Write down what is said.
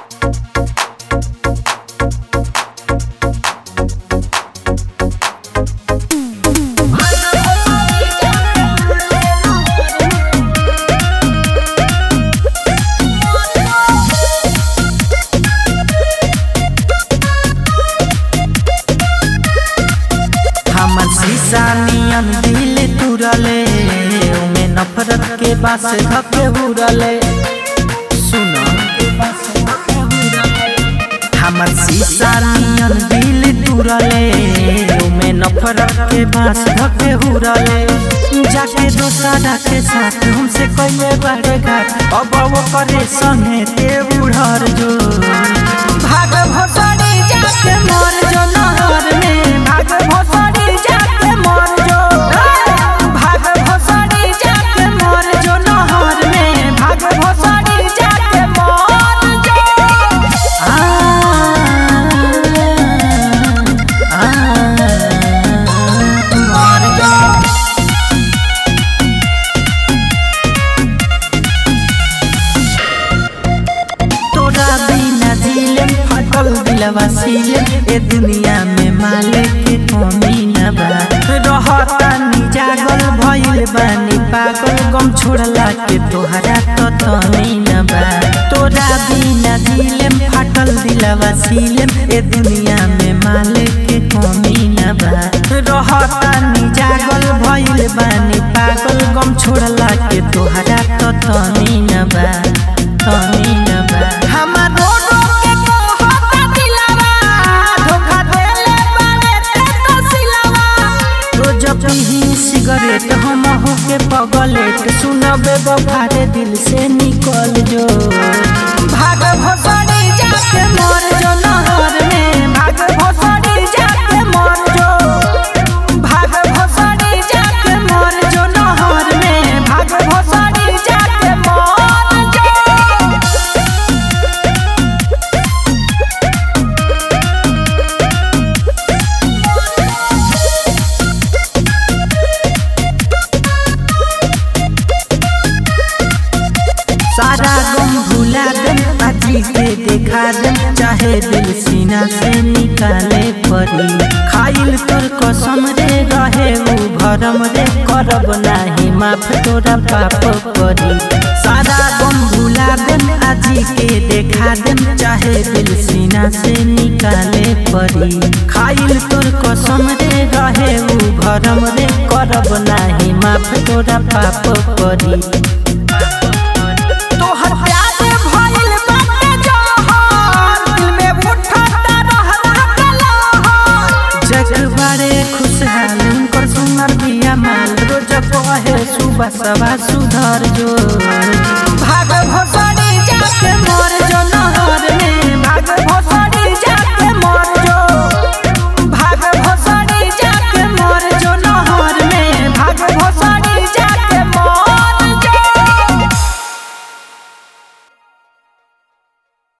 नियन दिल तुरले उमे नफरत के बास धके उड़ले सुनो हमर शीशा नियन दिल तुरले उमे नफरत के बास धके उड़ले जाके दोसरा के साथ हमसे कइले बड़े घाट अब वो करे संगे ते उड़र जो भाग भोसड़ी जाके मर जो नहर में भाग भोसड़ी जाके मर जो भाग भोसड़ी जाके मर जो नहर में भाग भोसड़ी जाके मर जो आ आ मर जो तोरा बिना दिलम फटल दिलवा सीलम ए दुनिया में माले के कमी न बा रहता नी जागल भइल बानी पागल गम छोड़ला के तोहरा तो तनी न बा तोरा बिना दिलम फटल दिलवा सीलम ए दुनिया में माले के कमी न बा रहता नी जागल भइल बानी पागल गम छोड़ला के तोहरा तो तनी न बा तनी न बा हमार रोडो के कहता दिलवा धोखा देले बारे ते तो सिलवा रोज पीही सिगरेट हम हो के पगलेट सुनबे बफारे दिल से निकल जो भाग भोसड़ी जाके मर जो नहर में भाग भोसड़ी जाके मर जो भाग भोसड़ी जाके मर जो नहर में भाग भोसड़ी जाके मर जो सारा गम भुला दम आजी के देखा दम चाहे दिल सीना से निकाले परी खाइल तोर कसम रे रहे उ भरम रे करब नाही माफ तोरा पाप करी सारा गम भुला दम आजी के देखा दम चाहे दिल सीना से निकाले परी खाइल तोर कसम रे रहे उ भरम रे करब नाही माफ तोरा पाप करी तोहर प्यार भइल बाटे जहर दिल में उठता रहला कलहर जग बारे खुशहाल उनकर सुनर बिया माल रोज कहे सुबह सवा सुधर जो भाग भोसा